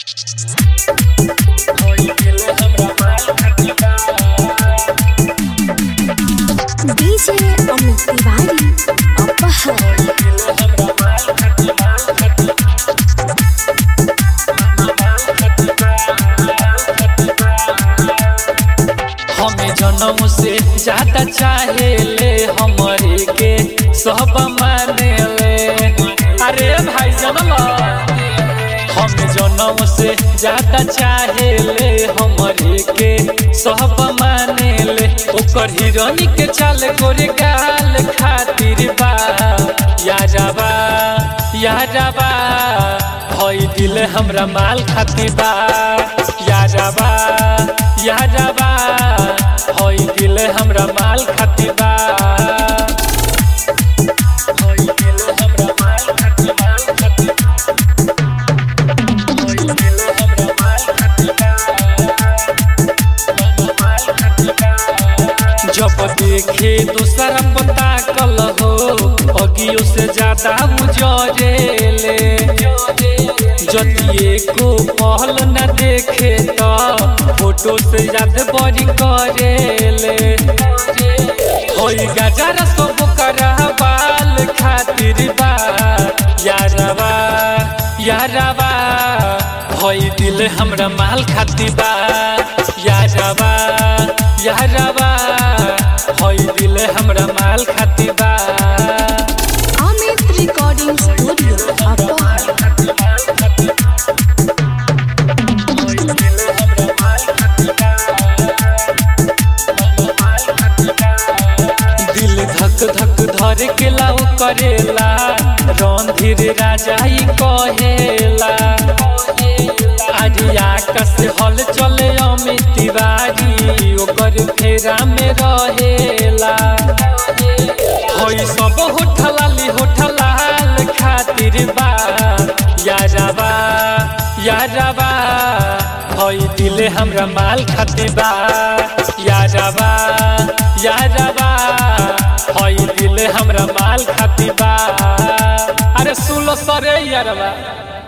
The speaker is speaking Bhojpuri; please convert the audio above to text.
डीजे अमित तिवारी अपहर हमें जन्म से ज्यादा चाहे ले हमारे के सब माने ले अरे भाई जनम हमें जन्म से ज्यादा चाहे ले हमारे के सब माने ले ओकर हिरोनी के चाल गोरे गाल खातिर बा यारबा यारबा भई दिल हमरा माल खातिर बा यारबा यारबा भई दिल हमरा माल खातिर बा भई दिल हमरा माल खातिर माल खातिर भई दिल हमरा माल खातिर माल खातिर जब देखे दूसरा पता कल हो अगियो से ज्यादा उजरेले जतिए को पहल न देखे तो फोटो से याद बड़ी करेले होई गजर सब करा बाल खातिर बा यारबा यारबा होई दिल हमरा माल खातिर बा यारबा यारबा होई दिल हमरा माल खातिर बा अमित रिकॉर्डिंग स्टूडियो अपहर दिल धक धक धर के लाओ करेला रणधीर राजा ही कहेला आज आकाश हल चले अमित तिवारी ओकर फेरा में रहेला होई सब होठलाली होठलाल खातिर बा यारबा यारबा होई दिल हमरा माल खातिर बा यारबा यारबा होई दिल हमरा माल खातिर बा अरे सुलो सरे यारबा